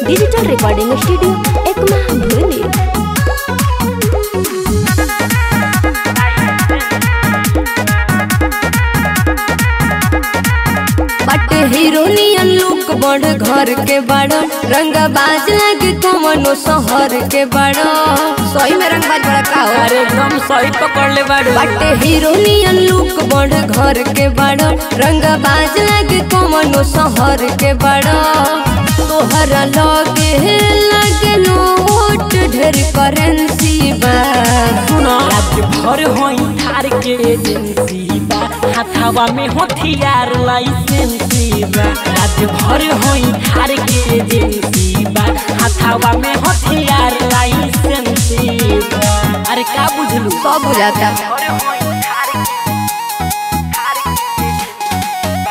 digital recording studio Ekma भूली बटे हीरोनियन look बड़ घर के बड़ रंग बाज लगे कमनो शहर के बड़ सही में रंग बाज बड़ा का हो अरे एकदम सही पकड़ ले बाड़ू बटे हीरोनियन लुक बड़ घर के बड़ रंग बाज लगे कमनो शहर के बड़ तोहरा लगे लगे नोट ढेर करेंसी बा सुनो रात भर होई थार के एजेंसी बा हाथावा में हथियार लाइसेंसी बा रात भर होई थार के एजेंसी बा हाथावा में हथियार लाइसेंसी बा अरे का बुझलू सब बुझाता भर होई थार के थार के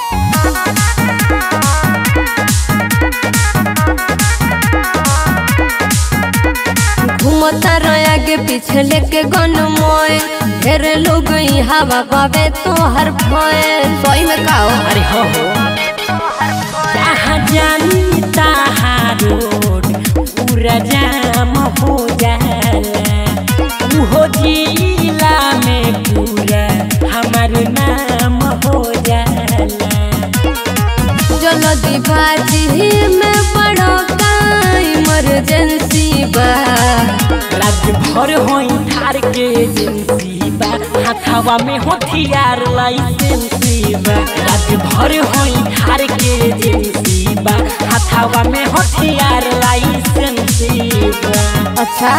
घूमता रहा के पीछे लेके गन मोय ढेर लोग ई हवा पावे तो हर भय सही में का हो अरे हो हो जहाँ जानी तहाँ रोड पूरा जाम हो जाला उहो जिला में पूरा हमार नाम हो जाला जल्दी बाजी में बड़ो का इमरजेंसी बा रात भर होई थार के एजेंसी बा हाथावा में हथियार लाइसेंसी बा रात भर होई थार के एजेंसी बा हाथावा में हथियार लाइसेंसी बा अच्छा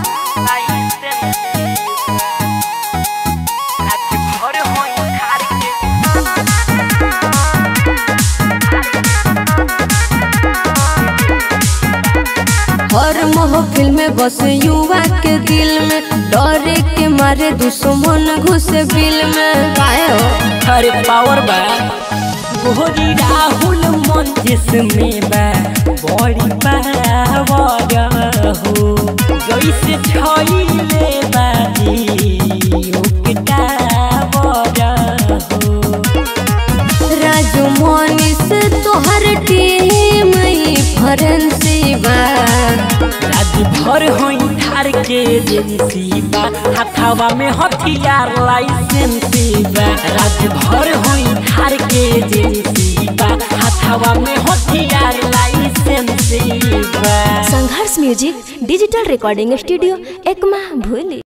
हर महफिल में बस युवा के दिल में डरे के मारे दुश्मन घुसे बिल में काहे हो अरे पावर बा गोरी राहुल मन जिसमें बा बड़ी पावर हो जैसे छईले बाजी ओके टावर हो राजू मोनी से तोहर टीम फरेंसी बा रात भर होई थार के एजेंसी बा हाथावा में हथियार लाइसेंसी बा रात भर होई थार के एजेंसी बा हाथावा में हथियार लाइसेंसी बा Sangharsh music digital recording studio Ekma भूली